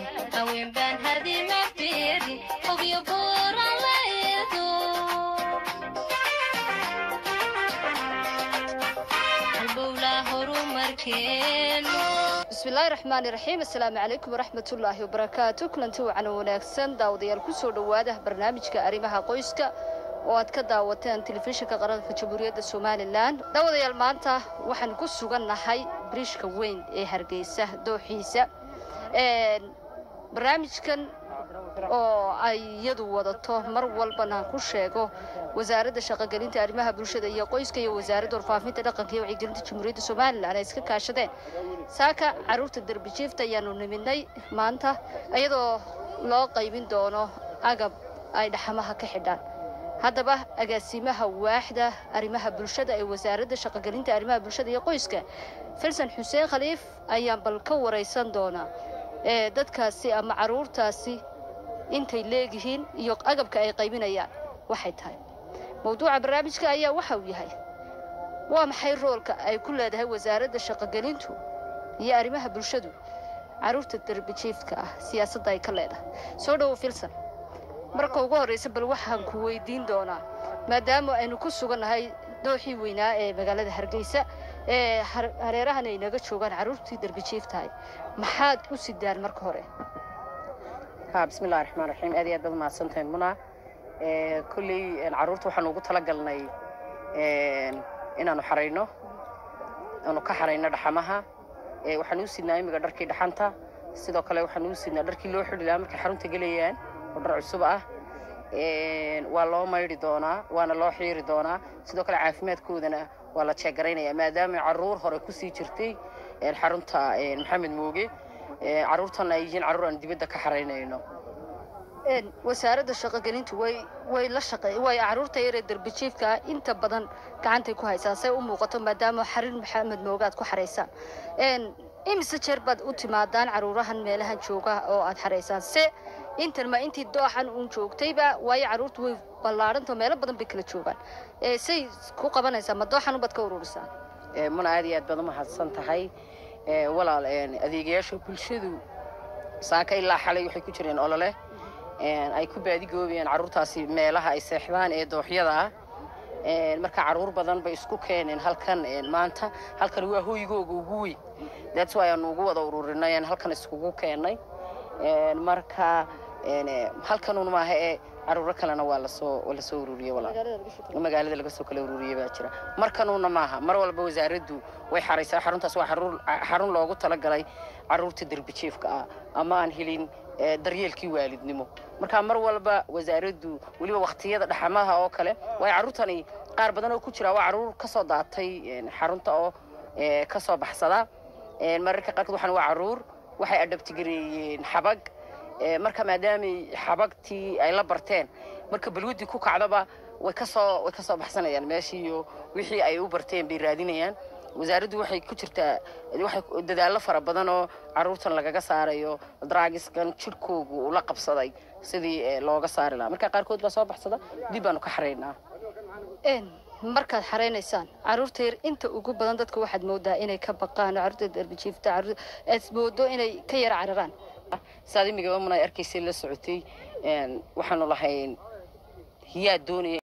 haweenbaan hadima fiiri hobyo buuran leedo halbowlaa horumarkeenu bismillaahi raxmaani raxiim assalaamu calaykum waraxmatullaahi wabarakaatu kulanti wacan wanaagsan daawadayaal kusoo dhowaada barnaamijka arrimaha qoyska oo aad ka daawateen telefishinka qaranka jamhuuriyadda somalilan daawadayaal maanta waxaan ku sugannahay biriishka weyn ee hargeysa dooxiisa barnaamijkan oo ay iyadu wadato mar walbana ku sheego wasaaradda shaqogelinta arrimaha bulshada iyo qoyska iyo wasaaradda warfaafinta dhaqanka iyo wacyigelinta jamhuuriyadda somalilan ay iska kaashadeen saaka caruurta derbijiifta ayaanu nimidnay maanta iyadoo loo qaybin doono agab ay dhaxamaha ka xidhaan haddaba agaasimaha waaxda arrimaha bulshada ee wasaaradda shaqogelinta arrimaha bulshada iyo qoyska filsan xuseen khaliif ayaan bal ka waraysan doonaa ee dadkaasi ama caruurtaasi intay leegihiin iyo agabka ay qaybinayaan waxay tahay mawduuca barnaamijka ayaa waxa uu yahay waa maxay roolka ay ku leedahay wasaaradda shaqogelintu iyo arrimaha bulshadu caruurta derbijiifka ah siyaasadda ay ka leedahay soo dhowo filsan marka ugu horreysa bal waxaan ku weydiin doonaa maadaama aynu ku sugannahay dooxii weynaa ee magaalada hargeysa ee hareerahan ay naga joogaan carruurtii derbijiif tahay maxaad u sidaan marka hore ha bismillahi raxmaan raxiim aad iyo aad baad mahadsantahay muna kolley carruurta waxaanu ugu talagalnay inaanu xarayno aanu ka xarayno dhaxamaha waxaanu u sidnaa imiga dharkii dhaxanta sidoo kale waxaanu u sidnaa dharkii loo xidhi lahaa markay xarunta gelayaan oo dhar cusub ah waa loo maydhi doonaa waana loo xiiri doonaa sidoo kale caafimaadkoodana waa la jeegaraynaya maadaama carruur hore kusii jirtay xarunta maxamed mooge carruurtana ay yihiin carruur aan dibadda ka xaraynayno wasaaradda shaqogelintu way way la shaqey way carruurta yaree derbijiifka ah inta badan gacantay ku haysaan say u muuqato maadaama xarin maxamed mooge aad ku xaraysaan imise jeer baad u timaadaan carruurahan meelahan jooga oo aad xaraysaan se intan ma intii dooxan uun joogtayba waayo carruurtu way ballaadhantao meelo badan bay kala joogaan say ku qabanaysaa ma dooxan ubaad ka ururisaan muna aad iyo aad baad u mahadsan tahay walaal adeegayaasha bulshadu saaka ilaa xalay waxay ku jireen olole ay ku baadigoobayaan carruurtaasi meelaha ay seexdaan ee dooxyada ah marka carruur badan bay isku keeneen halkan maanta halkan waa hoygooga ugu weyn that's why aanu ugu wada ururinay halkan iskugu keennay marka halkanuun maaha ee caruuro kalena waa lasoo lasoo ururiyey walaal magaalada laga soo kala ururiyey baa jira markanuuna maaha mar walba wasaaraddu way xaraysaa xaruntaas waa xarun loogu talagalay carruurta derbijiifka ah ama aan helin daryeelkii waalidnimo marka mar walba wasaaraddu weliba waktiyada dhaxamaha oo kale waayo carruurtani qaar badan oo ku jira waa carruur ka soo daatay xarunta oo ka soo baxsada mararka qaarkood waxaan waa carruur waxay adhabtigareeyeen xabag marka maadaamay xabagtii ay la barteen marka balwadii ku kacdaba way kasoo way kasoo baxsanayaan meeshii iyo wixii ay u barteen bay raadinayaan wasaaraddu waxay ku jirtaa waxay dadaallo fara badan oo carruurtan lagaga saarayo draagiskan jirhkoogu ula qabsaday sidii looga saari lahaa marka qaarkood baa soo baxsada dib baanu ka xaraynaa markaad xaraynaysaan carruurta yar inta ugu badan dadka waxaad moodaa inay ka baqaan carruurta derbijiifta aad moodo inay ka yara cararaan saad imigaba muna arkaysay la socotay waxaanu lahayn hiyaad doonaya